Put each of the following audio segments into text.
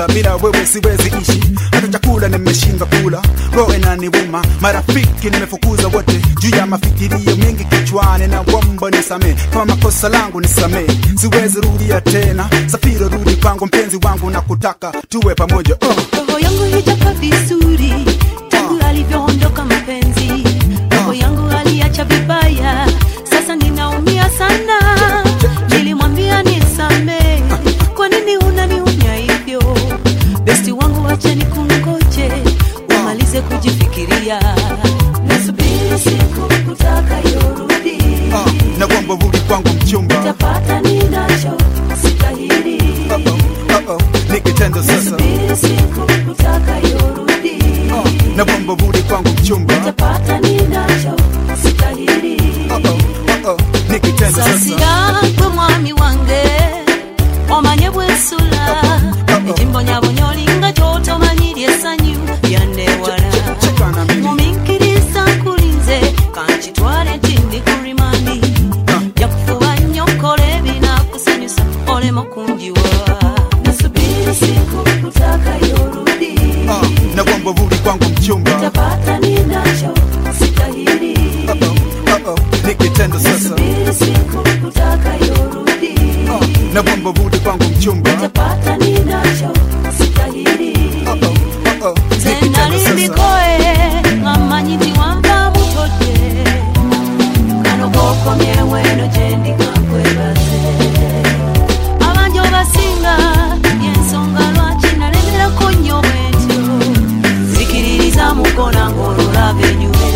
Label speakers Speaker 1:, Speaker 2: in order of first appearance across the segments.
Speaker 1: bila wewe siwezi ishi hata chakula nimeshindwa kula roho inaniuma marafiki nimefukuza wote juu ya mafikirio mengi kichwani na womba nisamee kama makosa langu nisamee siwezi rudia tena safiri rudi kwangu mpenzi wangu na kutaka tuwe pamoja oh.
Speaker 2: roho yangu hijakaa vizuri tangu alivyoondoka mpenzi roho yangu aliacha vibaya sasa ninaumia sana nilimwambia nisamee kwa nini unaniunya hivyo besti wangu wacha nikungoje umalize kujifikiria nasubiri siku utakayorudi
Speaker 1: Ah, na kwamba rudi kwangu mchumba
Speaker 2: tapata ninacho sitahiri
Speaker 1: oh, oh, oh. nikitendo sasa
Speaker 2: nasubiri siku utakayorudi
Speaker 1: Ah, na kwamba rudi kwangu mchumba
Speaker 2: tapata ninacho sitahiri
Speaker 1: oh, oh, oh, oh. nikitendo sasa
Speaker 2: sasiragwe mwami wange omanye bwensula ekimbonyabonya olinga kyotomanyirya essanyu lyandewala
Speaker 1: cheka na mimi
Speaker 2: muminkiriza nkulinze kankitwale tindi ku rimandi jakufuba nnyo kola ebinakusanyusa olema kunjiwa nasubiri siku utakayorudi
Speaker 1: Ah, na kwamba rudi kwangu mchumba
Speaker 2: tapata ninacho sitahiri
Speaker 1: oh, oh, oh, oh. nikitendo sasa
Speaker 2: nasubiri siku utakayorudi
Speaker 1: Ah, na kwamba rudi kwangu mchumba
Speaker 2: tapata ninacho sitahiri
Speaker 1: oh, oh, oh, oh. nikitendo sasa
Speaker 2: tenalindikoe ngamanyi nti wanva mutodde kano kokomyeweno gyendikankwebaze abangi obasinga yensonga lwaki nalemerako nnyo bwentyo zikiririza mukona ng'ololaba enyume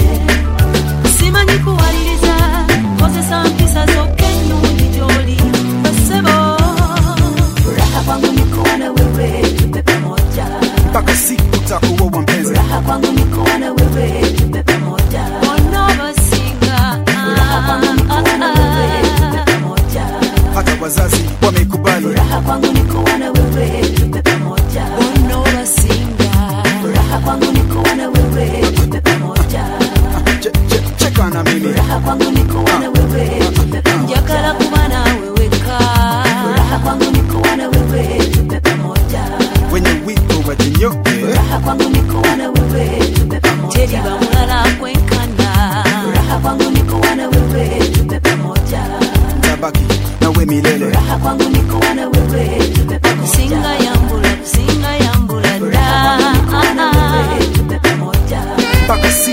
Speaker 2: simanyi kuwaliriza kozesa mpisa zokka ennungi gy'oli basebo furaha kwangu nikuwa na wewe tupe pamoja
Speaker 1: mpaka siku takuoa mpenzi
Speaker 2: Furaha kwangu ni kuwa na wewe tupe pamoja. Wanaobasinga, Furaha kwangu ni kuwa na wewe tupe pamoja.
Speaker 1: hata wazazi wamekubali
Speaker 2: Furaha kwangu ni kuwa na wewe tupe pamoja. Wanaobasinga, Furaha kwangu ni kuwa na wewe tupe pamoja.
Speaker 1: Che- che- cheka na mimi
Speaker 2: Furaha kwangu ni kuwa na wewe tupe pamoja. Njagala kuba nawe weka. Furaha kwangu ni kuwa na wewe tupe pamoja.
Speaker 1: wenye wito wajinyoke
Speaker 2: Furaha kwangu ni kuwa na wewe tupe pamoja. Teri bamulala kwenkana. Furaha kwangu ni kuwa na wewe tupe pamoja.
Speaker 1: tabaki nawe milele
Speaker 2: Furaha kwangu ni kuwa na wewe tupe pamoja. Kusinga yambula, kusinga yambula da. Tupe pamoja.
Speaker 1: mpaka